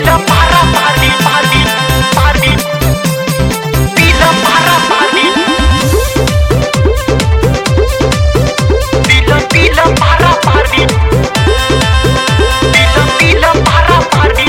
Pila para party party party Pila para party Pila pila para party Pila pila para party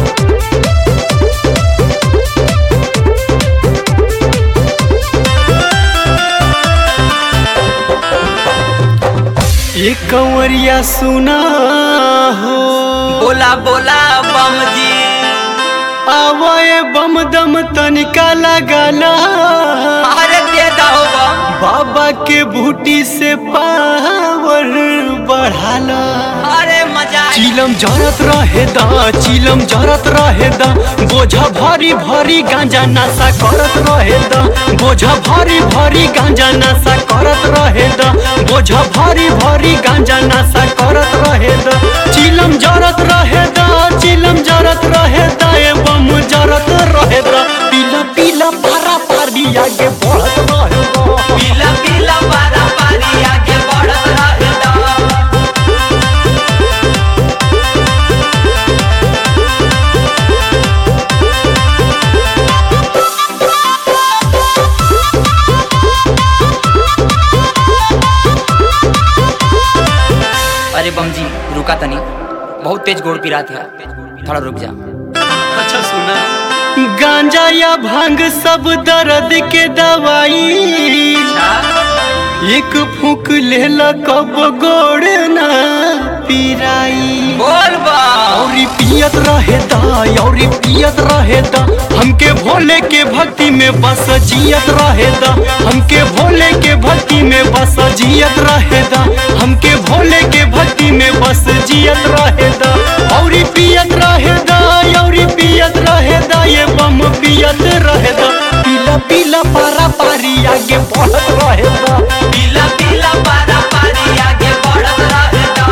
ये कंवरिया सुना हो बोला बोला बम जी आवाए बम दम तनिका लगाला अरे दे दो बम बाबा के बूटी से पावर बढ़ाला अरे मजा आई। चिलम जरत रहे दा चिलम जरत रहे दा बोझा भारी भारी गांजा नशा करत रहे दा बोझा भारी भारी गांजा नशा करत रहे दा बोझा भारी भारी गांजा नशा करत रहे दा चिलम जरत रहे दा चिलम जरत रहे दा एवं जरत रहे दा पीला पीला पारा पारी आगे बढ़त रहे दा पीला पीला पारा पारी आगे बढ़त रहे दा। अरे बम जी रुका तनी बहुत तेज गोड़ पिरा था थोड़ा रुक जा अच्छा सुना गांजा या भांग सब दर्द के दवाई एक फूक लेला कब गोड़ ना पिराई बोल बा औरी पियत रहे दा औरी पियत रहे दा हमके भोले के भक्ति में बस जियत रहे दा हमके भोले के भक्ति में बस जियत रहे दा हमके भोले के भक्ति में बस जियत रहे दा औरी पियत रहे दा औरी पियत रहे दा ये बम पियत रहे दा पीला पीला पारा पारी आगे बढ़त रहे दा पीला पीला पारा पारी आगे बढ़त रहे दा।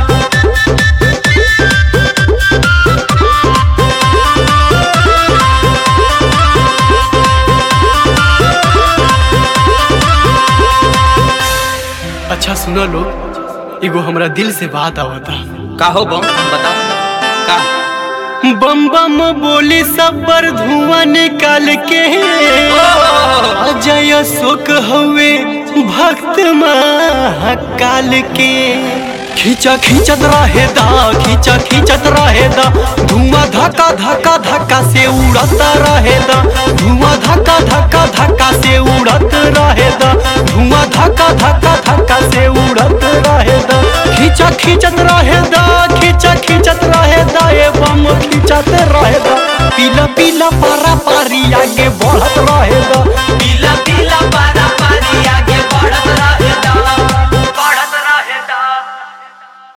अच्छा सुना लोग एगो हमरा दिल से बात आवता का हो बम बताओ का बम बम बोली सब पर धुआं निकाल के अजय शोक हवे भक्त महाकाल के खींचा खींचत रहे दा खींचा खींचत रहे दा धुआं धक्का धक्का धक्का से उड़ता रहे दा धुआं धक्का धक्का धक्का से उड़त रहे दा धुआं धक्का धक्का धक्का से उड़त रहे दा खींचा खींचत रहे दा